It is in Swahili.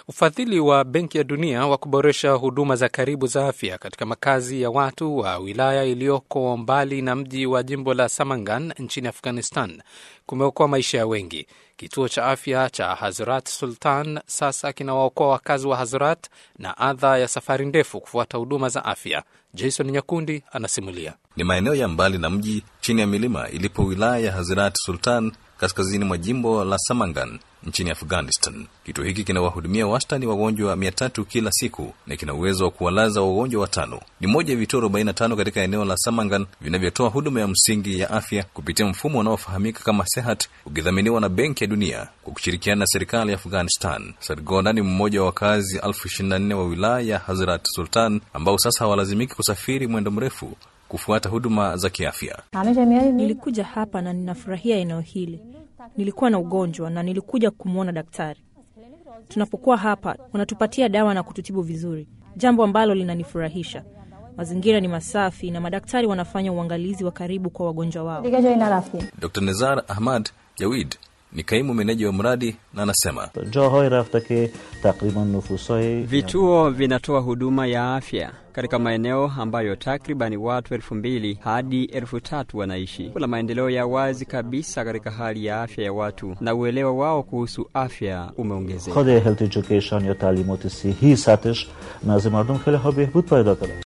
Ufadhili wa Benki ya Dunia wa kuboresha huduma za karibu za afya katika makazi ya watu wa wilaya iliyoko mbali na mji wa jimbo la Samangan nchini Afghanistan kumeokoa maisha ya wengi. Kituo cha afya cha Hazrat Sultan sasa kinawaokoa wakazi wa Hazrat na adha ya safari ndefu kufuata huduma za afya. Jason Nyakundi anasimulia. Ni maeneo ya mbali na mji chini ya milima ilipo wilaya ya Hazrat Sultan kaskazini mwa jimbo la Samangan nchini Afghanistan. Kituo hiki kinawahudumia wastani wagonjwa mia tatu kila siku na kina uwezo wa kuwalaza wagonjwa watano. Ni moja ya vituo 45 katika eneo la Samangan vinavyotoa huduma ya msingi ya afya kupitia mfumo unaofahamika kama Sehat, ukidhaminiwa na Benki ya Dunia kwa kushirikiana na serikali ya Afghanistan. Sargonda ni mmoja wa wakazi elfu ishirini na nne wa wilaya ya Hazrat Sultan ambao sasa hawalazimiki kusafiri mwendo mrefu kufuata huduma za kiafya. Nilikuja hapa na ninafurahia eneo hili. Nilikuwa na ugonjwa na nilikuja kumwona daktari. Tunapokuwa hapa, wanatupatia dawa na kututibu vizuri, jambo ambalo linanifurahisha. Mazingira ni masafi na madaktari wanafanya uangalizi wa karibu kwa wagonjwa wao. Dr Nezar Ahmad Jawid ni kaimu meneja wa mradi na anasema vituo vinatoa huduma ya afya katika maeneo ambayo takribani watu elfu mbili hadi elfu tatu wanaishi. Kuna maendeleo ya wazi kabisa katika hali ya afya ya watu na uelewa wao kuhusu afya umeongezeka.